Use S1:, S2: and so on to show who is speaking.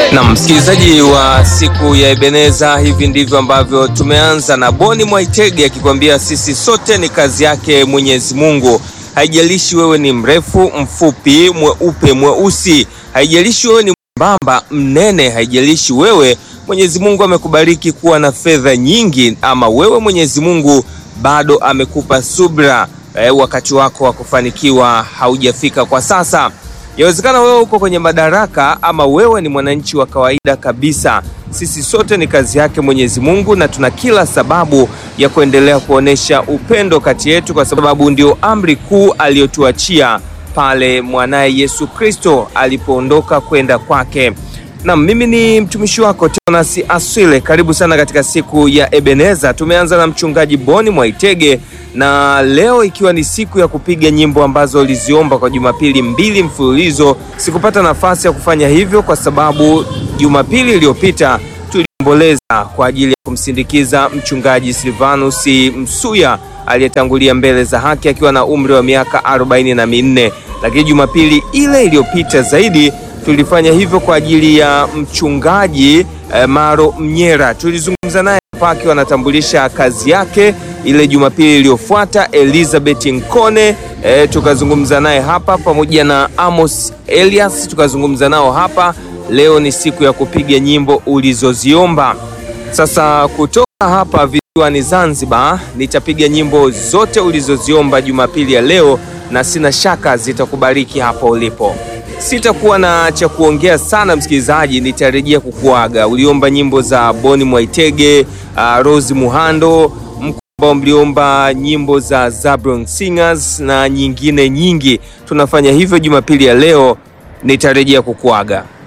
S1: Na msikilizaji wa siku ya Ebeneza, hivi ndivyo ambavyo tumeanza na Boni Mwaitege akikwambia sisi sote ni kazi yake Mwenyezi Mungu. Haijalishi wewe ni mrefu, mfupi, mweupe, mweusi, haijalishi wewe ni mwembamba, mnene, haijalishi wewe Mwenyezi Mungu amekubariki kuwa na fedha nyingi, ama wewe Mwenyezi Mungu bado amekupa subra, eh, wakati wako wa kufanikiwa haujafika kwa sasa. Yawezekana wewe uko kwenye madaraka ama wewe ni mwananchi wa kawaida kabisa. Sisi sote ni kazi yake Mwenyezi Mungu, na tuna kila sababu ya kuendelea kuonesha upendo kati yetu, kwa sababu ndio amri kuu aliyotuachia pale mwanaye Yesu Kristo alipoondoka kwenda kwake. Na mimi ni mtumishi wako Teonas Aswile. Karibu sana katika siku ya Ebeneza. Tumeanza na mchungaji Boni Mwaitege na leo ikiwa ni siku ya kupiga nyimbo ambazo uliziomba kwa Jumapili mbili mfululizo. Sikupata nafasi ya kufanya hivyo kwa sababu Jumapili iliyopita tuliomboleza kwa ajili ya kumsindikiza mchungaji Silvanus Msuya aliyetangulia mbele za haki akiwa na umri wa miaka arobaini na minne, lakini Jumapili ile iliyopita zaidi tulifanya hivyo kwa ajili ya mchungaji eh, Maro Mnyera. Tulizungumza naye hapa akiwa anatambulisha kazi yake. Ile Jumapili iliyofuata Elizabeth Nkone eh, tukazungumza naye hapa pamoja na Amos Elias tukazungumza nao hapa. Leo ni siku ya kupiga nyimbo ulizoziomba. Sasa kutoka hapa visiwani Zanzibar nitapiga nyimbo zote ulizoziomba Jumapili ya leo, na sina shaka zitakubariki hapo ulipo. Sitakuwa na cha kuongea sana msikilizaji, nitarejea kukuaga. Uliomba nyimbo za Boni Mwaitege, uh, Rose Muhando, mko mliomba nyimbo za Zabron Singers na nyingine nyingi. Tunafanya hivyo Jumapili ya leo, nitarejea kukuaga.